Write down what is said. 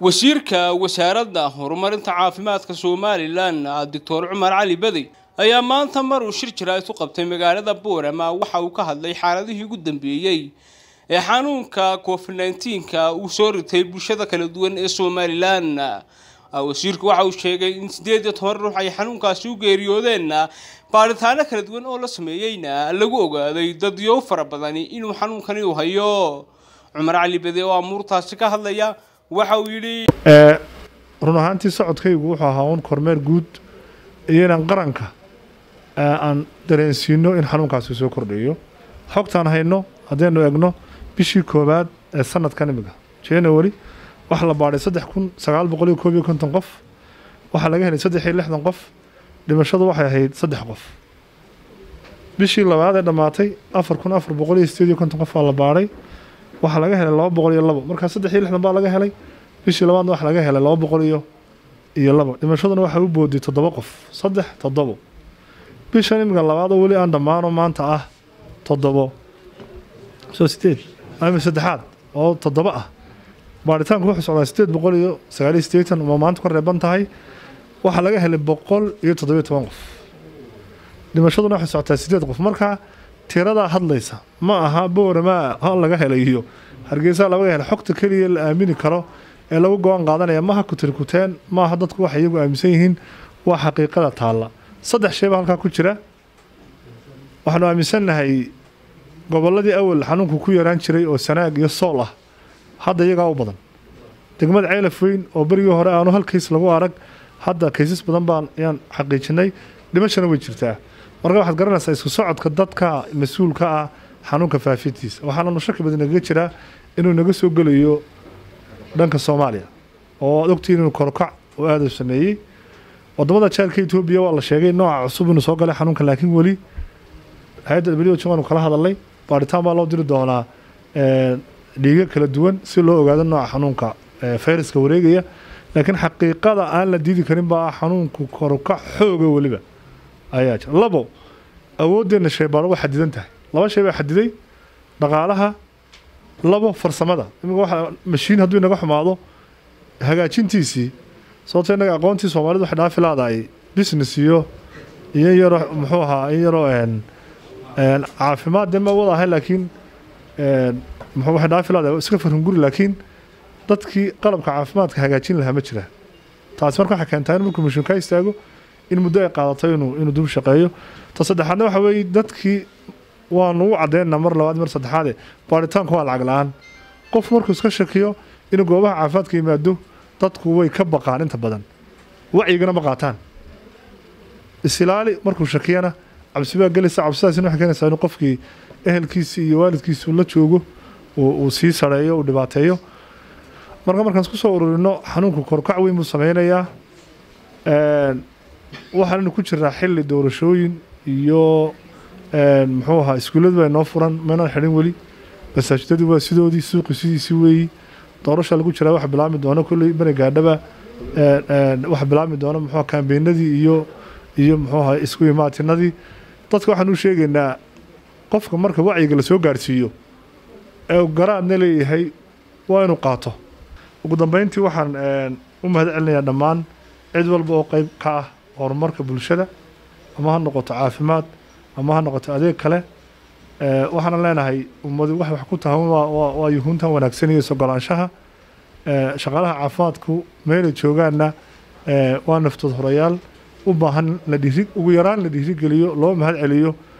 wasiirka wasaaradda horumarinta caafimaadka somalilan doctor cumar cali bedey ayaa maanta mar uu shir jiraad ku qabtay magaalada boorama waxa uu ka hadlay xaaladihii ugu dambeeyey ee xanuunka covid nneteen-ka uu soo ritay bulshada kala duwan ee somalilan wasiirku waxa uu sheegay in siddeed iyo toban ruux ay xanuunkaasi u geeriyoodeen baaritaano kala duwan oo la sameeyeyna lagu ogaaday dadyo fara badani inuu xanuunkani u hayo cumar cali bede oo amuurtaasi ka hadlaya waxa uu yidhi run ahaantii socodkaygu wuxuu ahaa un kormeer guud iyo inaan qaranka aan dareensiino in xanuunkaasi soo kordhayo xogtaan hayno haddaynu egno bishii koowaad ee sanadkan imiga january waxaa la baadhay saddex kun sagaal boqol iyo koob iyo konton qof waxaa laga helay saddex iyo lixdan qof dhimashadu waxay ahayd saddex qof bishii labaad ee dhammaatay afar kun afar boqol iyo sideed iyo konton qof baa la baadhay waxaa laga helay laba boqol iyo labo markaa saddex iyo lixdan baa laga helay bishii labaadna waxaa laga helay laba boqol iyo iyo labo dhimashaduna waxaa u booday toddoba qof saddex toddobo bishan imiga labaad oo weli aan dhammaano maanta ah toddobo soo sideed ama saddexaad oo toddoba ah baaritaanku wuxuu socdaa sideed boqol iyo sagaal iyo sideetan ma maanta ka reeban tahay waxaa laga helay boqol iyo toddobiyo toban qof dhimashaduna waxay socotaa sideed qof markaa tiradaa hadlaysa ma aha boorama ha laga helay iyo hargeysa laga helay xogta keliya la aamini karo ee lagu go-aan qaadanaya maha kutirkuteen maaha dadku waxay iyagu aaminsan yihiin waa xaqiiqada taalla saddex shay baa halkaa ku jira waxaanu aaminsannahay gobolladii awal xanuunku ku yaraan jiray oo sanaag iyo sool ah hadda iyagaa u badan degmada ceylaf weyn oo berigii hore aanu hal kays lagu arag hadda kaysas badan baan ayaan xaqiijinay dhimashana way jirtaa marka waxaad garanaysaa isku socodka dadka mas-uulka ah xanuunka faafintiisa waxaananu shaki badan nagaga jiraa inuu naga soo gelayo dhanka soomaaliya oo aad ogtiin inuu korokac oo aada u sameeyey wadamada jaalka etoobiya waa la sheegay nooca cusub inuu soo galay xanuunka laakiin weli hay-adda w h waanu kala hadalnay baaritaan baa loo diri doonaa dhiigo kala duwan si loo ogaado nooca xanuunka fayraska wareegaya laakiin xaqiiqada aan la diidi karin baa ah xanuunku korokac xooga weliba ayaa jira labo awooddeena shaybaaro waa xadidan tahay laba shay baa xadiday dhaqaalaha labo farsamada imika waxa mashiin hadduu inaga xumaado hagaajintiisii sababto innaga aqoontii soomaalida waxay dhaafi laadahay business iyo iyo yaro muxuu ahaa in yaroo caafimaad dee ma wada ahay laakiin muxuu waxay dhaafi laadahay iska farhunguri laakiin dadkii qalabka caafimaadka hagaajin lahaa ma jira taasi marka waxay keentaa in markuu mashiin ka istaago in muddo ay qaadato inuu inuu dib shaqeeyo ta saddexaadna waxa weeye dadkii waanu u caddeynaa mar labaad mar saddexaade baaritaanku waa lacag la-aan qof markuu iska shakiyo inuu goobaha caafimaadka yimaado dadku way ka baqaan inta badan wacyigana ma qaataan isilaali markuu shakiyana cabsi baa gelaysa cabsidaasina waxay keenaysaa inuu qofkii ehelkiisii iyo waalidkiisi la joogo uu sii sareeyo uu dhibaateeyo marka markaan isku soo ururino xanuunku korkac weyn buu sameynayaa waxaannu ku jiraa xilli doorashooyin iyo muxuu ahaa iskuulladu baa inoo furan maynaan xidhin weli masaajidadii waa sidoodii suuqi sidiisii weeyi doorasha lagu jiraa waxa bilaabmi doona kolley bani gaadhaba waxa bilaabmi doona muxuu kaambeenadii iyo iyo muxuu ahaa isku imaatinadii dadka waxaan u sheegaynaa qofka marka wacyiga la soo gaarsiiyo ee garaadna leeyahay waa inuu qaato ugu dambeyntii waxaan u mahad celinayaa dhammaan cid walba oo qeyb ka ah horumarka bulshada ama ha noqoto caafimaad ama ha noqoto adeeg kale waxaana leenahay ummadu wax wax ku tahan waa yuhuuntan wanaagsanaya sogolaanshaha shaqaalaha caafimaadku meelay joogaanna waa naftood horayaal u baahan la dhiri ugu yaraan la dhiirigeliyo loo mahad celiyo